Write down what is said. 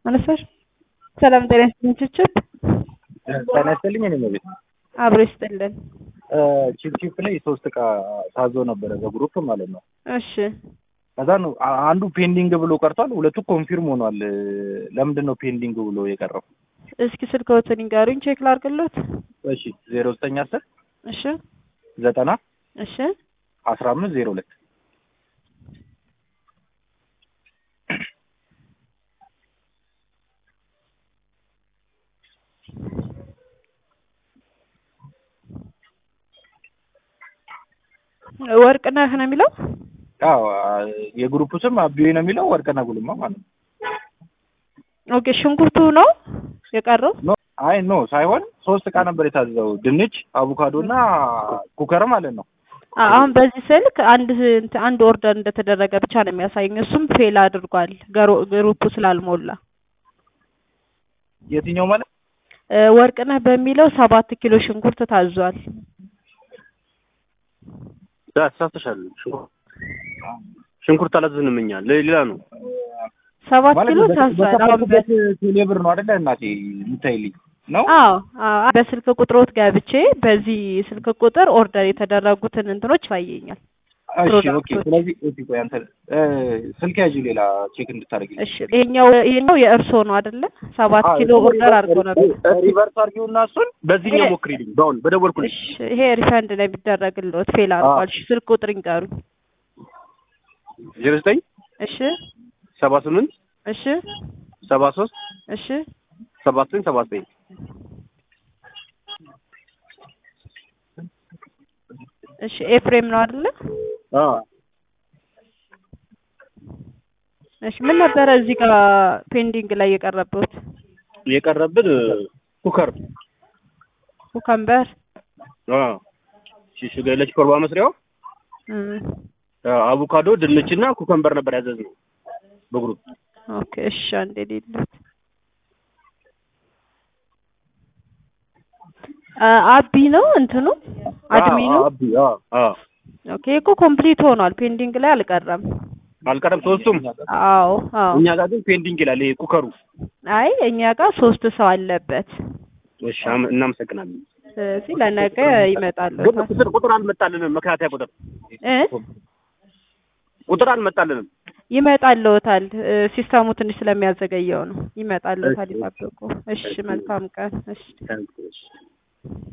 አነሳሽ? ሰላም ጤና ይስጥልኝ። ችብችብ ጤና ይስጥልኝ። እኔ ቤት አብሮ ይስጥልን። ቺፕ ቺፕ ላይ ሶስት እቃ ታዞ ነበረ በግሩፕ ማለት ነው። እሺ ከዛ ነው አ- አንዱ ፔንዲንግ ብሎ ቀርቷል። ሁለቱ ኮንፊርም ሆኗል። ለምንድን ነው ፔንዲንግ ብሎ የቀረው? እስኪ ስልክዎትን ይንገሩኝ፣ ቼክ ላድርግሎት። እሺ ዜሮ ዘጠኝ አስር እሺ ዘጠና እሺ አስራ አምስት ዜሮ ሁለት ወርቅነህ ነው የሚለው። አዎ የግሩፕ ስም አቢዮ ነው የሚለው ወርቅና ጉልማ ማለት ነው። ኦኬ ሽንኩርቱ ነው የቀረው። ኖ አይ ኖ ሳይሆን ሶስት እቃ ነበር የታዘዘው ድንች፣ አቮካዶ እና ኩከር ማለት ነው። አ- አሁን በዚህ ስልክ አንድ እንት- አንድ ኦርደር እንደተደረገ ብቻ ነው የሚያሳየኝ። እሱም ፌል አድርጓል ገሮ- ግሩፑ ስላልሞላ። የትኛው ማለት እ፣ ወርቅነህ በሚለው ሰባት ኪሎ ሽንኩርት ታዟል። ተሳስተሻል። ሽንኩርት አላዘዝንም እኛ ሌላ ነው። ሰባት ማለት ኪሎ ታዟል። አሁን በ- በተፈለገበት ቴሌብር ነው አይደለ እናቴ የምታይልኝ ነው። አዎ አዎ በስልክ ቁጥሮት ገብቼ በዚህ ስልክ ቁጥር ኦርደር የተደረጉትን እንትኖች ያሳየኛል። እሺ ኦኬ። ፕሮዳክቶች። ስለዚህ ኦኬ ቆይ አንተ እ፣ ስልክ ያዥ ሌላ ቼክ እንድታደርግልኝ እሺ ይሄኛው ይሄኛው የእርስዎ ነው አይደለ? ሰባት ኪሎ ኦርደር አድርጎ ነበር። ሪቨርስ አድርጊውና እሱን በዚህኛው ሞክሪልኝ። በአሁን በደወልኩልሽ እሺ ይሄ ሪፈንድ ነው የሚደረግልዎት። ፌል አድርጓል። እሺ ስልክ ቁጥር ይንገሩኝ። ዜሮ ዘጠኝ እሺ ሰባ ስምንት እሺ ሰባ ሶስት እሺ ሰባ ዘጠኝ ሰባ ዘጠኝ እሺ ኤፍሬም ነው አይደለ? እሺ ምን ነበረ እዚህ ጋር ፔንዲንግ ላይ የቀረበውት? የቀረብን ኩከር ኩከምበር ሽሽገ ለች ሾርባ መስሪያው እም፣ አቮካዶ፣ ድንችና ኩከምበር ነበር ያዘዝነው በግሩፕ ኦኬ እሺ አንዴ ሌሎት አቢ ነው እንትኑ አድሚኑ አቢ አዎ አዎ ኦኬ እኮ ኮምፕሊት ሆኗል። ፔንዲንግ ላይ አልቀረም። አልቀረም ሶስቱም አዎ አዎ። እኛ ጋር ግን ፔንዲንግ ይላል ይሄ ኩከሩ አይ እኛ ጋር ሶስት ሰው አለበት። እሺ አመ- እናመሰግናለን ስለዚህ ለነገ ይመጣሉ። ግን ቁጥር ቁጥር አልመጣልንም መከታተያ ቁጥር እ ቁጥር አልመጣልንም ይመጣልዎታል። እ፣ ሲስተሙ ትንሽ ስለሚያዘገየው ነው። ይመጣልዎታል፣ ይጠብቁ። እሺ መልካም ቀን። እሺ ታንክ ዩ።